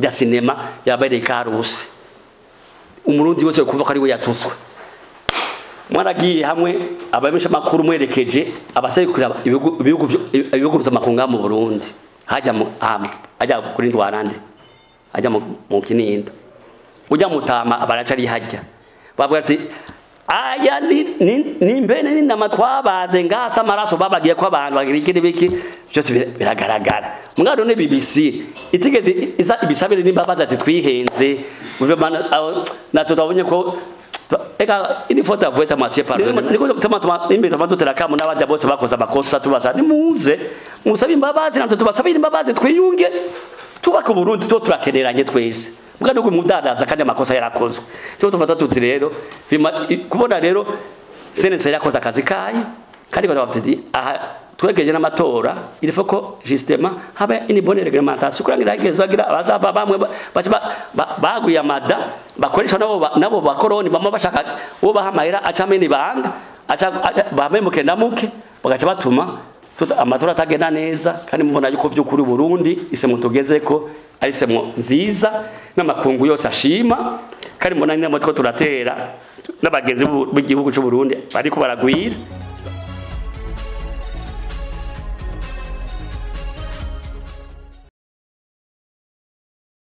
ya sinema yabereye karusi umurundi wese kuvuga ko ari we yatutswe mwaragiye hamwe abamisha makuru mwerekeje abaserukira ibihugu ibihugu vyo- ibihugu vy'amakunga mu Burundi hajya mu hamwe hajya kuri ndwarande hajya mu mu kinindo ujya mutama baracari hajya bavuga ati aya ni ni- ni mbene ni nama twabaze ngasa amaraso babagiye ko abantu bagira iki n'ibiki byose bir- biragaragara mwana none BBC itigeze isa ibisabire n'imbabazi ati twihenze guverinoma aho- natwe twabonye ko eka ini foto avuye tamatie pardon niko tama tama imbe tama tutera kamu n'abajya bose bakoze amakosa tubaza nimuze musabe imbabazi natwe tubasabire imbabazi twiyunge tubaka Burundi to turakeneranye twese mbwa nuko mudadaza kandi amakosa yarakozwe cyo tufata tuti rero bima- i- kubona rero senese yakoze akazi kayo kandi batavuga ati aha twegeje n'amatora il faut ko justement habe une bonne réglementation kurangira hagezo agira abazava bamwe ba- baca ba- ba- baguye amada bakoresha nabo ba- nabo bakoroni bama bashaka uwo bahamahera acamene banga aca aca- bamemuke ndamuke bagaca batuma tuta- amatora atagenda neza kandi mubona yuko vy'ukuri Burundi isemo tugeze ko ari isemo nziza n'amakungu yose ashima kandi mbona nyine mutwe turatera n'abagenzi b'u- b'igihugu cy'u Burundi bariko baragwira